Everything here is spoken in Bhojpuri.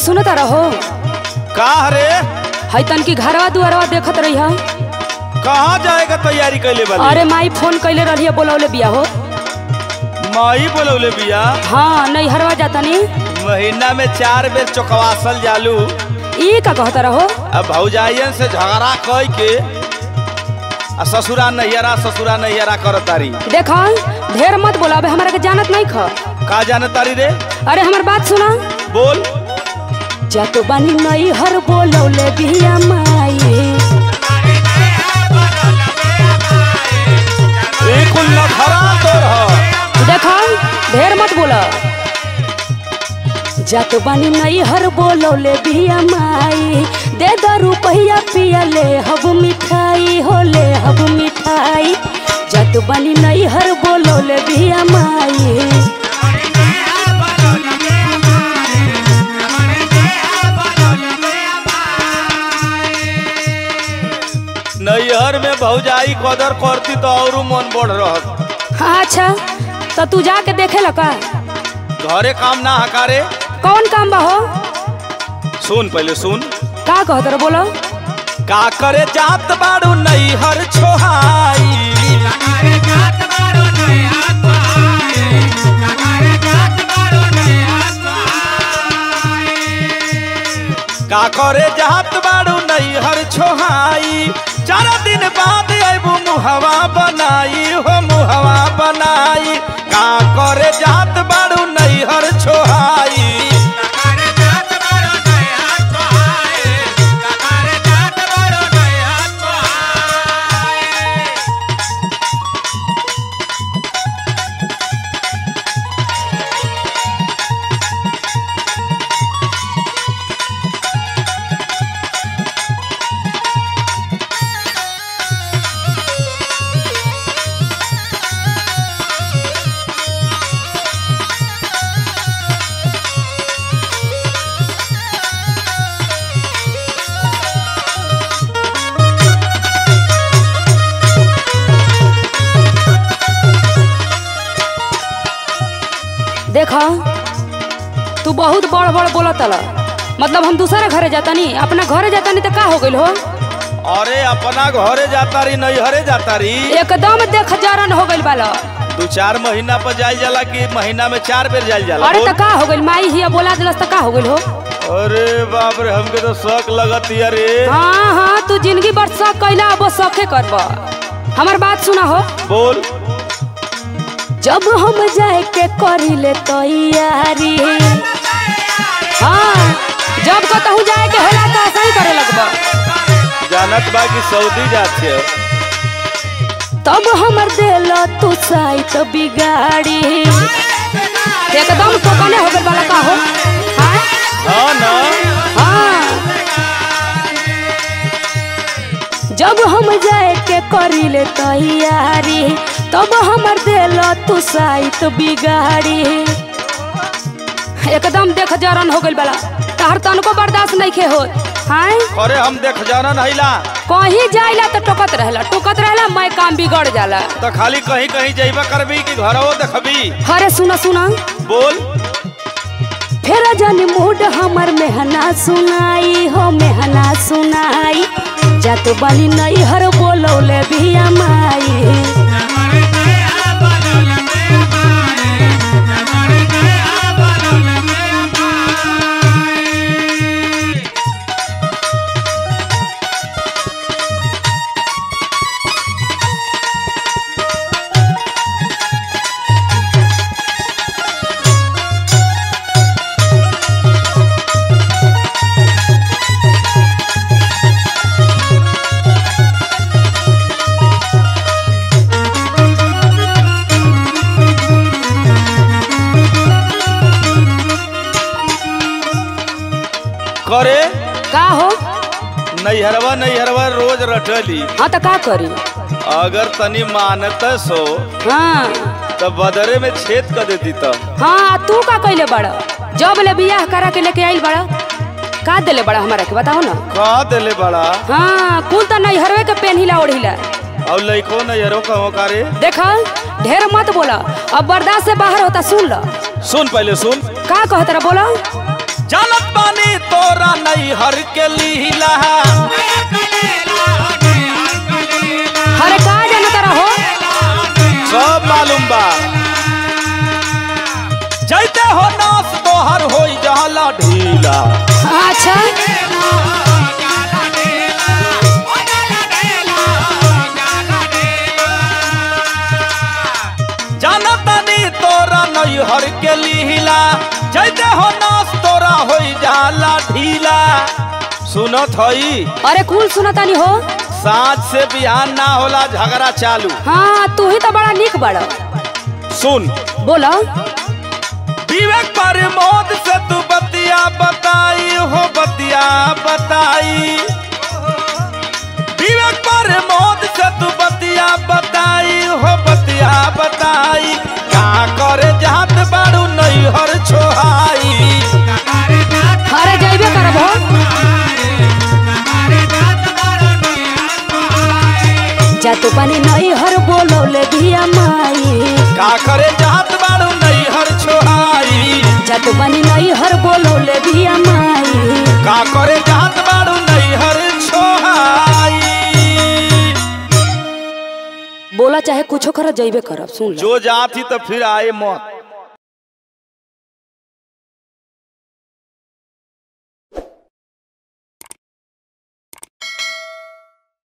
सुनता रहो का रे है तन की घरवा दुआरवा देखत रही है कहाँ जाएगा तैयारी कैले अरे वाली माई फोन कैले रही है बोलौले बिया हो माई बोलौले बिया हाँ नैहरवा जाता नी महीना में चार बेर चौकवासल जालू ई का कहता रहो अब भौजाइयन से झगड़ा कई के आ ससुरा नैहरा ससुरा नैहरा करत तारी देखा ढेर मत बोला अबे हमारा के जानत नहीं ख का जाने तारी रे अरे हमार बात सुना बोल जातो बानी नैहर बोलौले बिया माई ई कुल नखरा तोर ह देखा ढेर मत बोला जातो बानी नैहर बोलौले बिया माई दे द रुपया पिया ले हब मिठाई हो ले हब मिठाई जातो बानी नैहर बोलौले बिया माई नैहर में भौजाई कदर करती तो और मन बढ़ रहत हाँ अच्छा तो तू जाके देखे ला का घरे काम ना हकारे कौन काम बा हो सुन पहले सुन का कहत रहो बोलो का करे जात बाड़ू नैहर छोहाई का करे जात बाड़ू नैहर छोहाई चार दिन बाद अबू मुहवा बनाई हो मुहवा बनाई का करे जात बाड़ू नैहर छोहाई देखा तू बहुत बड़ बड़ बोला तला मतलब हम दूसरा घरे जाता नी अपना घरे जाता नी तो का हो गइल हो अरे अपना घरे जाता रही नैहरे जाता रही एकदम देख जारन हो गइल बाला दू चार महीना पर जायल जाला कि महीना में चार बेर जायल जाला अरे बोल। तो का हो गइल माई हिया बोला दिलस तो का हो गइल हो अरे बाप रे हमके तो शौक लगत है रे हाँ हाँ तू जिंदगी भर शौक कैला अब वो शौके करब हमार बात सुना हो बोल जब हम जाए के करी ले तैयारी हाँ जब कतहू जाए के होला तो ऐसा ही करे लगब जानत बा कि सऊदी जाते हो तब हमर दिल तू साइत बिगाड़ी एकदम टोकने हो गइल वाला का हो हाँ हाँ ना हाँ जब हम जाए के करी ले तैयारी तब हमर दिल तू साइत बिगाड़ी एकदम देख जरन हो गइल वाला तहर तनको बर्दाश्त नहीं खे हो हाँ अरे हम देख जाना नहिला कहीं जाइला तो टोकत रहेला टोकत रहेला मैं काम बिगड़ जाला तो खाली कहीं कहीं जइबा करबी कि घरवो देखबी अरे सुना सुना बोल फेर जानी मूड हमर मेहना सुनाई हो मेहना सुनाई जात बाली नहीं हर बोलौले बिया माई करे का हो नैहरवा नैहरवा रोज रटली हाँ तो का करी अगर तनी मानत सो हाँ तो बदरे में छेद कर देती तो हाँ तू का कैले बड़ा जब ले बियाह करा के लेके आइल बड़ा का देले बड़ा हमारा के बताओ ना का देले बड़ा हाँ कुल तो नहीं हरवे के पेनहिला ओढ़िला और लइको नैहरो कहो करे देखा ढेर मत बोला अब बर्दाश्त से बाहर होता सुन लो सुन पहले सुन का कहत रहा बोला जानत बानी तोरा नैहर के लीला अरे का जाना तारा हो सब मालूम बा जैते हो नास तोहर हो जाला ढीला अच्छा जानतानी तोरा नैहर के लीला जैते हो नास तोरा हो जाला ढीला सुनत हई अरे कुल सुनतानी हो साँझ से बिहान ना होला झगड़ा चालू हाँ तू ही तो बड़ा निक बड़ा सुन बोलो विवेक पर मौत से तू बतिया बताई हो बतिया बताई विवेक पर मौत से तू बतिया बताई हो बतिया बताई का करे जात बाड़ू नैहर छोहाई अरे जैबे करब हो जातो पानी नहीं हर बोलौले भिया माई का करे जात बाड़ू नैहर छोहाई जातो पानी नहीं हर बोलौले भिया माई का करे जात बाड़ू नैहर छोहाई बोला चाहे कुछो कर जैबे करब सुन लो जो जाती तो फिर आए मौत